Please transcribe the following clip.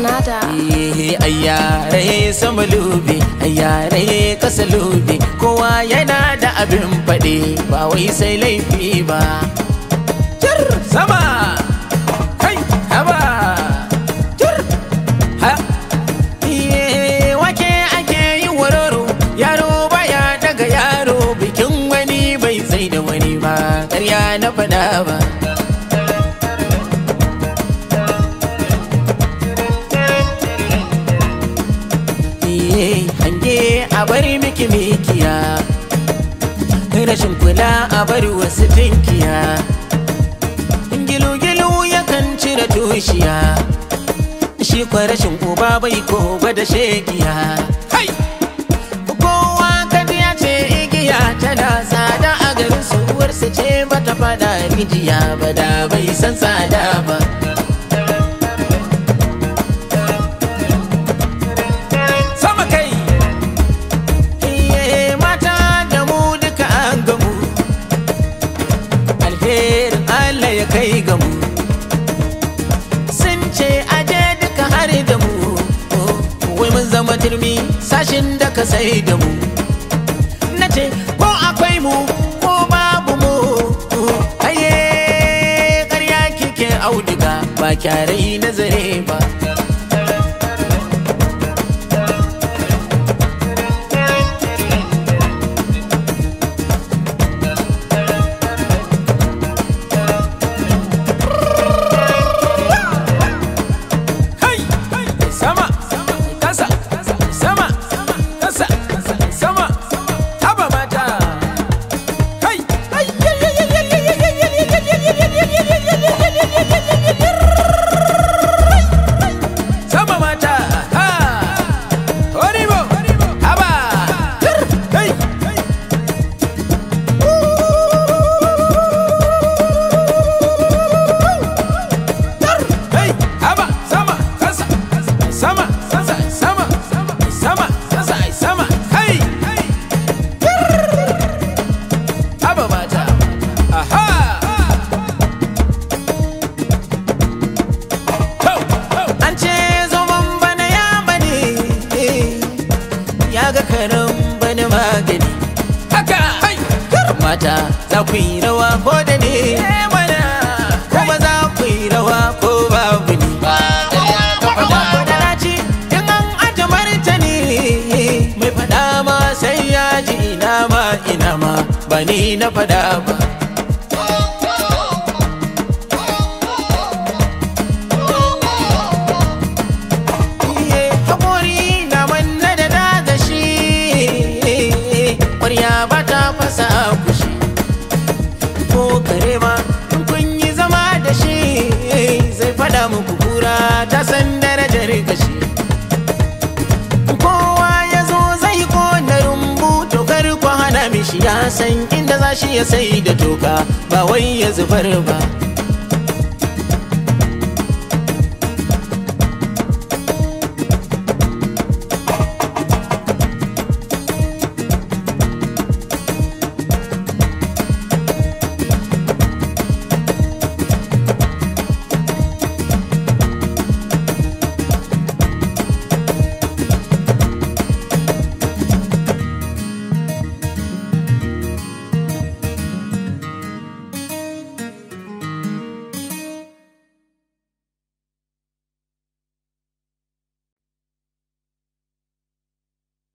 Sanada. Eh, ayyare sama lube ayyare kasa lube kowa yana da abin faɗi ba wai sai laifi ba Jir sama kai haba jir ha Iye, wake ake yi wararo yaro baya daga yaro bikin wani bai sai da wani ba ƙarya na faɗa ba Iye, hange a bari miki mikiya rashin kula a bari wasu tinkiya gilu-gilu yakan cire tushiya shi kwa rashin uba bai ko da shegiya Hai! kowa kaji ya ce igiya tana tsada a garin su uwarsa ce bata fada rijiya ba da bai san tsada ba sama kai Iye, mata da mu duka an gamu alherin Allah ya kai gamu sun ce aje duka har da mu wai mun zama turmi sashin da ka sai da mu na ce ko akwai mu ko babu mu aye ƙarya kike auduga ba kyarai nazare ba Hai! Sama! Kasa! Sama! Kasa! Sama! Haba mata! Hai! Sama mata! Ha! Horibo! Haba! Hai! Hey, haba, sama, kasa, sama, kasa, sama, sama, kasa, sama, hey, haba mata, aha. An ce zoman bana ya bane, ya ga karen bana magani. Haka, mata za ku yi rawa ko da ne mana, kuma za ku yi rawa ko babu ni. Madaraci in an aje martani mai fada ma sai ya ji ina ma ina ma ba ni na fada ba. Iye, haƙori na manna da daga shi ƙwarya ba ta fasa kushi ko kare ma in kun yi zama da shi zai fada muku kura ta san darajar gashi kowa ya zo zai kona rumbu tokar ku hana mishi ya san inda za shi ya sai da toka ba wai ya zubar ba